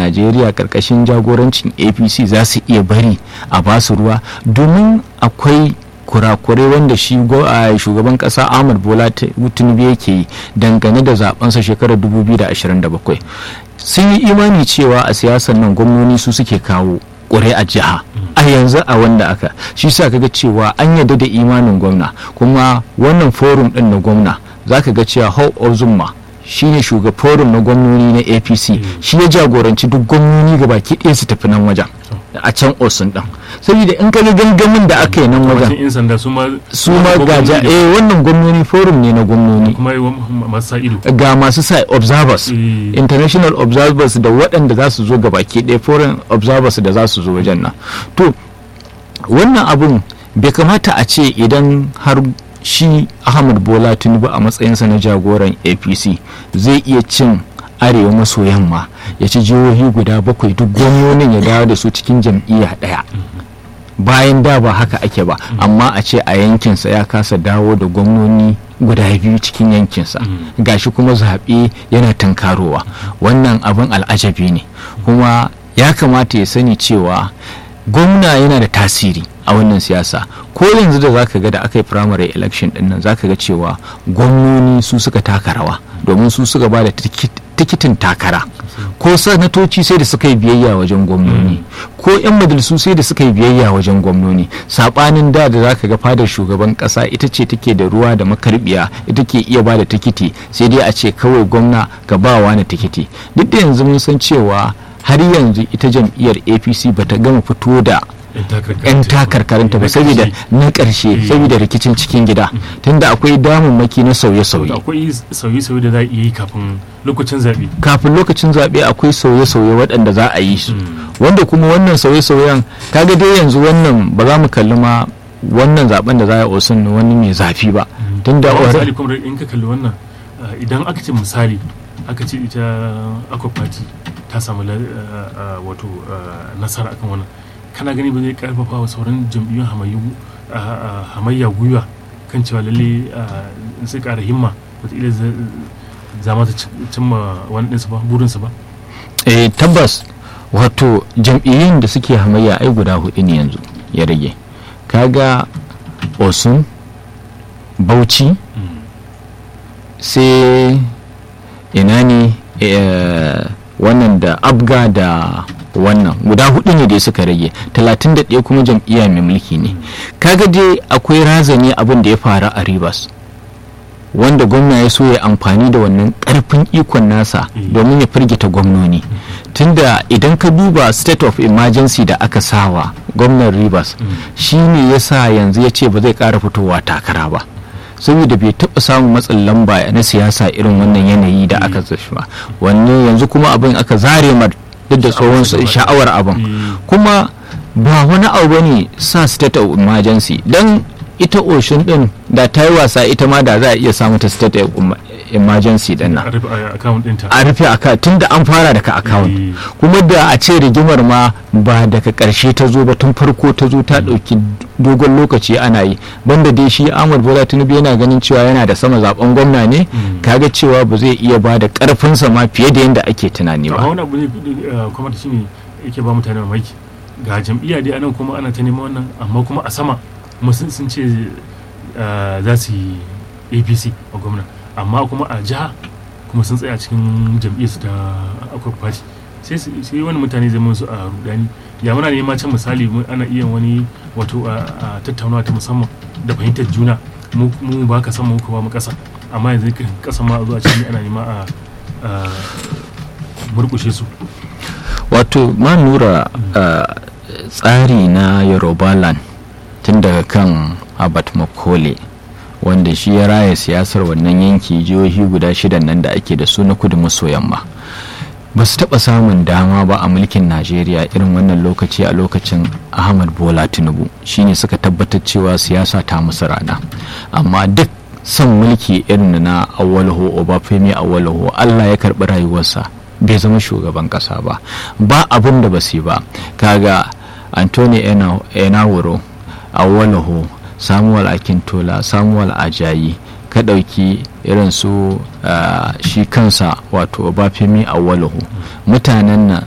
najeriya karkashin jagorancin apc za su iya bari a basu ruwa domin akwai kurakurai wanda shi shugaban kasa ahmad bola tinubu yake yi dangane da zabensa shekarar 2027 sun yi imani cewa a siyasar nan gwamnoni su suke kawo a jiha a yanzu a wanda aka shi sa kaga cewa an yarda da imanin gwamna kuma wannan forum din na gwamna zaka ga cewa hau ozumma shine shugaba forum na gwamnoni na apc shi ya jagoranci duk gwamnoni ga baki ɗaya su tafi nan wajen a can osun din saboda in kaga gangamin da aka yi nan wajen su ma gaja eh wannan gwamnoni forum ne na gwamnoni ga masu sa observers international observers da waɗanda za su zo ga baki ɗaya foreign observers da za su zo wajen nan to wannan abun bai kamata a ce idan har shi ahmad bola tinubu a matsayinsa na jagoran apc zai iya cin arewa maso yamma ya ci jihohi guda bakwai duk gwamnonin ya dawo da su cikin jam'iyya ɗaya bayan da ba haka ake ba amma a ce a yankinsa ya kasa dawo da gwamnoni guda biyu cikin yankinsa gashi kuma zaɓe yana tankarowa wannan abin al'ajabi ne kuma ya kamata ya sani cewa gwamna yana da tasiri a wannan siyasa ko yanzu da zaka ga da aka yi primary election din nan zaka ga cewa gwamnoni su suka taka rawa domin su suka ba da tikitin takara ko sanatoci sai da suka yi biyayya wajen gwamnoni ko 'yan majalisu sai da suka yi biyayya wajen gwamnoni sabanin da da zaka ga fadar shugaban kasa ita ce take da ruwa da makarbiya ita ke iya ba da tikiti sai dai a ce kawai gwamna ga bawa na tikiti duk da yanzu mun san cewa har yanzu ita jam'iyyar apc bata gama fito da 'yan takarkarinta ba saboda na ƙarshe saboda rikicin cikin gida tunda akwai damammaki na sauye-sauye akwai sauye-sauye da za a yi kafin lokacin zaɓe kafin lokacin zaɓe akwai sauye-sauye waɗanda za a yi su wanda kuma wannan sauye-sauyen kaga dai yanzu wannan ba za mu kalli ma wannan zaben da za a osun wani mai zafi ba tunda misali kuma in ka kalli wannan idan aka ce misali aka ce ita akwai party ta samu wato nasara akan wannan kana gani ba zai karfafa wa sauran jam'iyyun hamayya gwiwa kan cewa lalle sai kara himma wataƙila za ma ta cimma wani ɗinsu ba burinsu ba eh tabbas wato jam'iyyun da suke hamayya ai guda hudu ne yanzu ya rage kaga osun bauchi sai ina ne wannan da abga da wannan guda hudu ne dai suka rage 31 kuma jam'iyya mai mulki ne kaga dai akwai razani abin da ya faru a rivers wanda gwamna ya so ya amfani da wannan karfin ikon nasa domin ya firgita gwamnoni tunda idan ka duba state of emergency da aka sawa gwamnan rivers shine ya sa yanzu ya ce ba zai kara fitowa takara ba saboda bai taɓa samun matsin lamba na siyasa irin wannan yanayi da aka zashi ba wanne yanzu kuma abin aka zare mar duk da tsohon sha'awar abin kuma ba wani abu bane sa state of emergency don ita ocean din da ta yi wasa ita ma da za a iya samu ta state of emergency din nan a rufe account tun da an fara daga account kuma da a ce rigimar ma ba daga karshe ta zo ba tun farko ta zo ta dauki dogon lokaci ana yi banda dai shi Ahmad Bola Tinubu yana ganin cewa yana da sama zaben gwamna ne kaga cewa ba zai iya ba da karfinsa ma fiye da yadda ake tunani ba wani abu ne kuma shine yake ba mutane mamaki ga jam'iyya dai anan kuma ana ta neman wannan amma kuma a sama kuma sun ce za su yi apc a gwamna amma kuma a jiha kuma sun tsaya cikin jam'iyyar ta akwai party sai wani mutane zai su a rudani ya muna nema can misali ana iya wani wato a tattaunawa ta musamman da fahimtar juna mu ba ka sama muka ba mu kasa amma yanzu kasa ma a zuwa cikin ana nema a murkushe su wato ma nura tsari na yoruba land tun daga kan abat makole wanda shi ya raya siyasar wannan yanki jihohi guda shidan nan da ake da su na kudu maso yamma ba su taɓa samun dama ba a mulkin najeriya irin wannan lokaci a lokacin ahmad bola tinubu shine suka tabbatar cewa siyasa ta musu rana amma duk son mulki irin na awalho obafemi awalho allah ya karɓi rayuwarsa bai zama shugaban ƙasa ba ba abin da ba su ba kaga antoni enawuro awalaho samuwal akintola samuwal ajayi ka ɗauki irin su shi kansa wato bafemi awwalahu mutanen nan